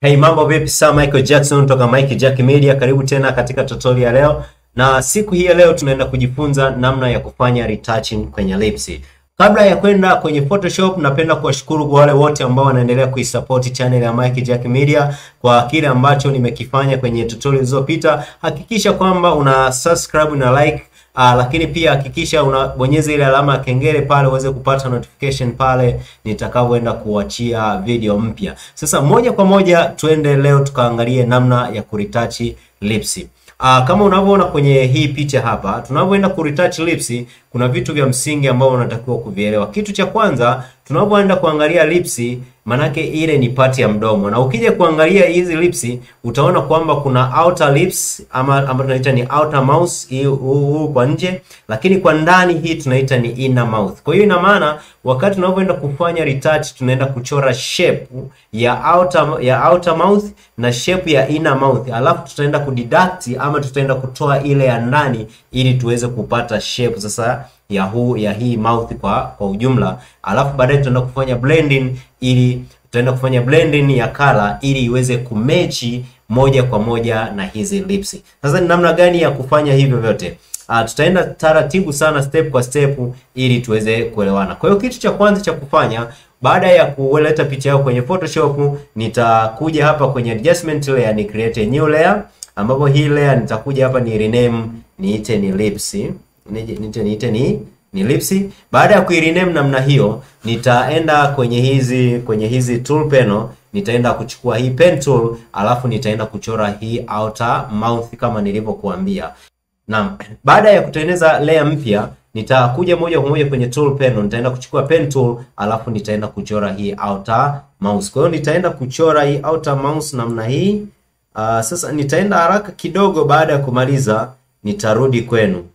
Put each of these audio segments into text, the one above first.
Hey, mambo vipi? Sir Michael Jackson toka Mike Jack Media. Karibu tena katika tutorial ya leo, na siku hii ya leo tunaenda kujifunza namna ya kufanya retouching kwenye lips. Kabla ya kwenda kwenye Photoshop, napenda kuwashukuru kwa wale wote ambao wanaendelea kuisupport channel ya Mike Jack Media kwa kile ambacho nimekifanya kwenye tutorial zilizopita. Hakikisha kwamba una subscribe na like Uh, lakini pia hakikisha unabonyeza ile alama ya kengele pale uweze kupata notification pale nitakavyoenda kuachia video mpya. Sasa moja kwa moja tuende leo tukaangalie namna ya kuretouch lips. Uh, kama unavyoona kwenye hii picha hapa, tunavyoenda kuretouch lips, kuna vitu vya msingi ambavyo unatakiwa kuvielewa. Kitu cha kwanza, tunapoenda kuangalia lips, manake ile ni pati ya mdomo, na ukija kuangalia hizi lips utaona kwamba kuna outer lips ama ambayo tunaita ni outer mouth, hii huu kwa nje, lakini kwa ndani hii tunaita ni inner mouth. Kwa hiyo ina maana wakati tunapoenda kufanya retouch, tunaenda kuchora shape ya outer ya outer mouth na shape ya inner mouth, alafu tutaenda kudeduct ama tutaenda kutoa ile ya ndani ili tuweze kupata shape sasa ya huu ya hii mouth kwa kwa ujumla, alafu baadaye tutaenda kufanya blending ili tutaenda kufanya blending ya color ili iweze kumechi moja kwa moja na hizi lips. Sasa ni namna gani ya kufanya hivyo vyote? Uh, tutaenda taratibu sana step kwa step ili tuweze kuelewana. Kwa hiyo kitu cha kwanza cha kufanya baada ya kuleta picha yako kwenye Photoshop, nitakuja hapa kwenye adjustment layer ni create a new layer, ambapo hii layer nitakuja hapa ni rename niite ni lips. Niite niite ni ni lips. Baada ya kuirename namna hiyo, nitaenda kwenye hizi kwenye hizi tool panel, nitaenda kuchukua hii pen tool, alafu nitaenda kuchora hii outer mouth kama nilivyokuambia. Naam, baada ya kutengeneza layer mpya nitakuja moja kwa moja kwenye tool panel, nitaenda kuchukua pen tool, alafu nitaenda kuchora hii outer mouse. Kwa hiyo nitaenda kuchora hii outer mouse namna hii. Uh, sasa nitaenda haraka kidogo. Baada ya kumaliza nitarudi kwenu.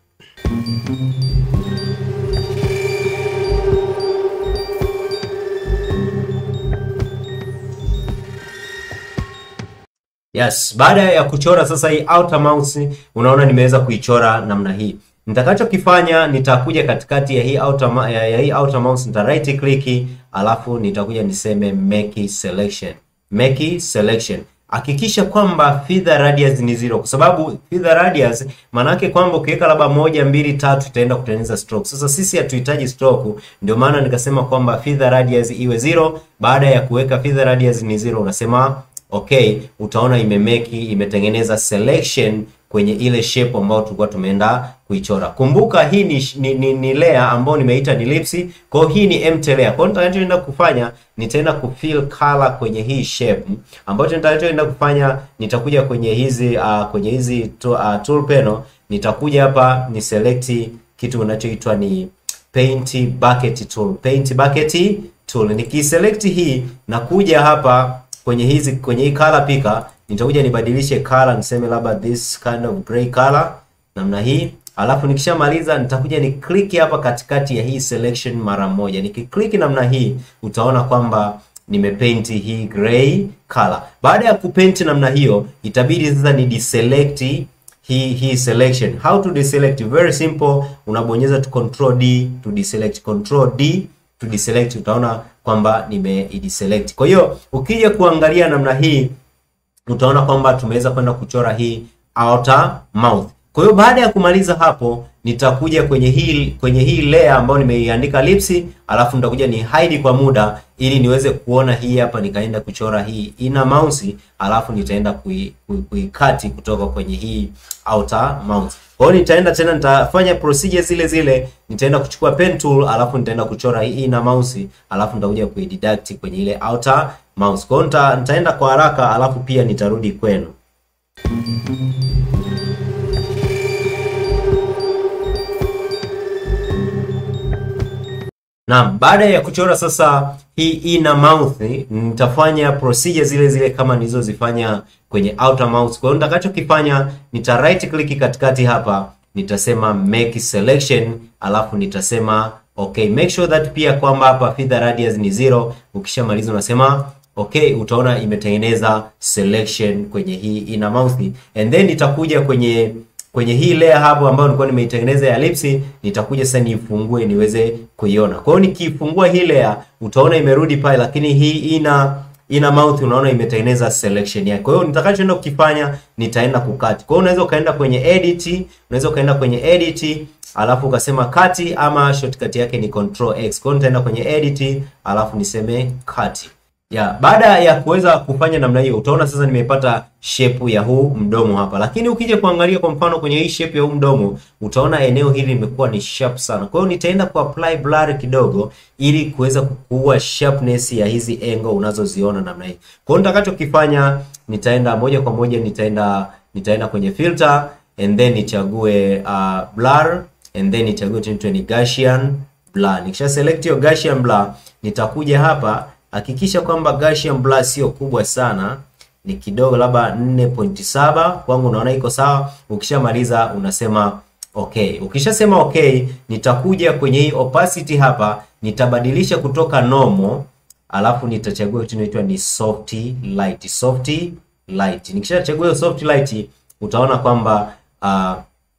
Yes, baada ya kuchora sasa hii outer mouse, unaona nimeweza kuichora namna hii. Nitakachokifanya nitakuja katikati ya hii outer ya, ya hii outer mouse nita right click, alafu nitakuja niseme make selection. Make selection. Hakikisha kwamba feather radius ni zero, kwa sababu feather radius maana yake kwamba ukiweka labda moja mbili tatu itaenda kutengeneza stroke. Sasa sisi hatuhitaji stroke, ndio maana nikasema kwamba feather radius iwe zero. Baada ya kuweka feather radius ni zero, unasema okay, utaona imemeki imetengeneza selection kwenye ile shape ambayo tulikuwa tumeenda kuichora. Kumbuka hii ni, ni, ni, ni layer ambayo nimeita ni lips. Kwa hiyo hii ni empty layer. Kwa hiyo nitakachoenda kufanya nitaenda kufill color kwenye hii shape. Ambacho nitakachoenda kufanya nitakuja kwenye hizi uh, kwenye hizi to, uh, tool panel nitakuja hapa ni select kitu kinachoitwa ni paint bucket tool. Paint bucket tool. Nikiselect hii na kuja hapa kwenye hizi kwenye hii color picker nitakuja nibadilishe color niseme labda this kind of gray color namna hii, alafu nikishamaliza nitakuja ni click hapa katikati ya hii selection mara moja. Nikiclick namna hii utaona kwamba nimepaint hii gray color. Baada ya kupaint namna hiyo, itabidi sasa ni deselect hii hii selection. How to deselect? Very simple, unabonyeza tu control D to deselect, control D to deselect, utaona kwamba nimeideselect. Kwa hiyo ukija kuangalia namna hii utaona kwamba tumeweza kwenda kuchora hii outer mouth. Kwa hiyo baada ya kumaliza hapo, nitakuja kwenye hii kwenye hii layer ambayo nimeiandika lips, alafu nitakuja ni hide kwa muda ili niweze kuona hii hapa, nikaenda kuchora hii inner mouth, alafu nitaenda kuikati kui, kutoka kwenye hii outer mouth. Kwa hiyo nitaenda tena, nitafanya procedure zile zile, nitaenda kuchukua pen tool, alafu nitaenda kuchora hii inner mouth, alafu nitakuja kuideduct kwenye ile outer mouse. Kwa hiyo nitaenda kwa haraka, alafu pia nitarudi kwenu. Naam, baada ya kuchora sasa hii inner mouth, nitafanya procedure zile zile kama nilizozifanya kwenye outer mouth. Kwa hiyo nitakachokifanya nita right click katikati hapa, nitasema make selection, alafu nitasema okay, make sure that pia kwamba hapa feather radius ni zero. Ukishamaliza unasema okay, utaona imetengeneza selection kwenye hii inner mouth, and then nitakuja kwenye kwenye hii layer hapo ambayo nilikuwa nimeitengeneza ya lips, nitakuja sasa niifungue niweze kuiona. Kwa hiyo nikiifungua hii layer utaona imerudi pale, lakini hii ina ina mouth unaona imetengeneza selection yake. Kwa hiyo nitakachoenda kukifanya nitaenda kukati. Kwa hiyo unaweza ukaenda kwenye edit, unaweza ukaenda kwenye edit alafu ukasema cut ama shortcut yake ni control X. Kwa hiyo nitaenda kwenye edit alafu niseme cut. Ya, baada ya kuweza kufanya namna hiyo utaona sasa nimepata shape ya huu mdomo hapa. Lakini ukija kuangalia kwa mfano kwenye hii shape ya huu mdomo utaona eneo hili limekuwa ni sharp sana. Kwa hiyo nitaenda ku apply blur kidogo ili kuweza kuua sharpness ya hizi angle unazoziona namna hii. Kwa hiyo nitakachokifanya nitaenda moja kwa moja nitaenda nitaenda kwenye filter and then nichague uh, blur and then nichague tunaitwa ni Gaussian blur. Nikisha select hiyo Gaussian blur nitakuja hapa hakikisha kwamba Gaussian blur sio kubwa sana, ni kidogo, labda 4.7 kwangu naona iko sawa. Ukishamaliza unasema okay. Ukishasema okay, nitakuja kwenye hii opacity hapa, nitabadilisha kutoka normal, alafu nitachagua kitu inaitwa ni soft light. Soft light, nikishachagua hiyo soft light, utaona kwamba uh,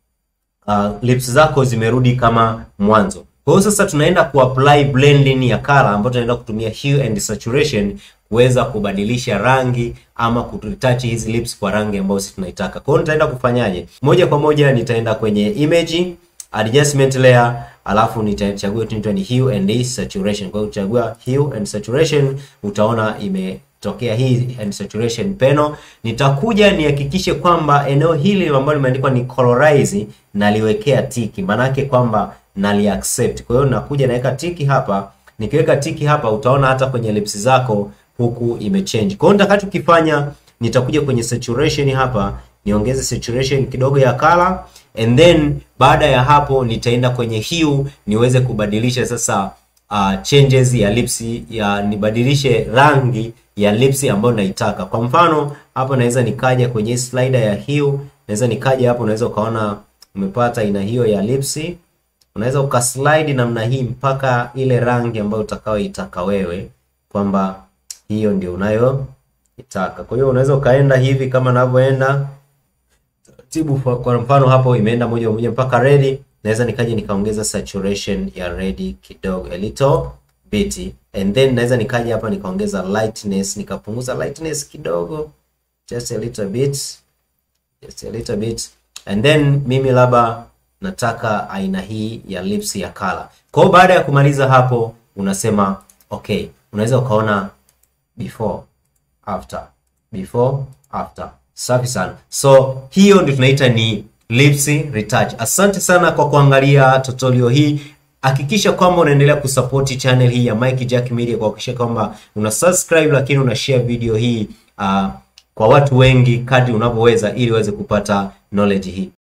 uh, lips zako zimerudi kama mwanzo. Kwa hiyo sasa tunaenda kuapply blending ya color ambayo tunaenda kutumia hue and saturation kuweza kubadilisha rangi ama kutouch hizi lips kwa rangi ambayo sisi tunaitaka. Kwa hiyo nitaenda kufanyaje? Moja kwa moja nitaenda kwenye image adjustment layer, alafu nitachagua tunaitwa ni hue and saturation. Kwa hiyo uchagua hue and saturation, utaona ime tokea hii and saturation panel. Nitakuja nihakikishe kwamba eneo hili ambalo limeandikwa ni colorize naliwekea tiki, maanake kwamba nali accept. Kwa hiyo nakuja naweka tiki hapa. Nikiweka tiki hapa, utaona hata kwenye lips zako huku imechange. Kwa hiyo nitakachokifanya nitakuja kwenye saturation hapa, niongeze saturation kidogo ya color and then baada ya hapo nitaenda kwenye hue niweze kubadilisha sasa uh, changes ya lips ya nibadilishe rangi ya lips ambayo naitaka. Kwa mfano hapa naweza nikaja kwenye slider ya hue, naweza nikaja hapo, unaweza ukaona umepata aina hiyo ya lips. Unaweza ukaslide namna hii mpaka ile rangi ambayo utakayoitaka wewe kwamba hiyo ndio unayoitaka. Kwa hiyo unaweza ukaenda hivi kama ninavyoenda taratibu. Kwa mfano hapo imeenda moja kwa moja mpaka red. Naweza nikaja nikaongeza saturation ya red kidogo a little bit and then naweza nikaja hapa nikaongeza lightness nikapunguza lightness kidogo just a little bit just a little bit and then mimi labda nataka aina hii ya lips ya color. Kwa hiyo baada ya kumaliza hapo unasema okay, unaweza ukaona before after, before after. Safi sana. So hiyo ndio tunaita ni lips retouch. Asante sana kwa kuangalia tutorial hii. Hakikisha kwamba unaendelea kusupport channel hii ya Mike Jack Media kwa kuhakikisha kwamba una subscribe, lakini una share video hii uh, kwa watu wengi kadri unavyoweza ili uweze kupata knowledge hii.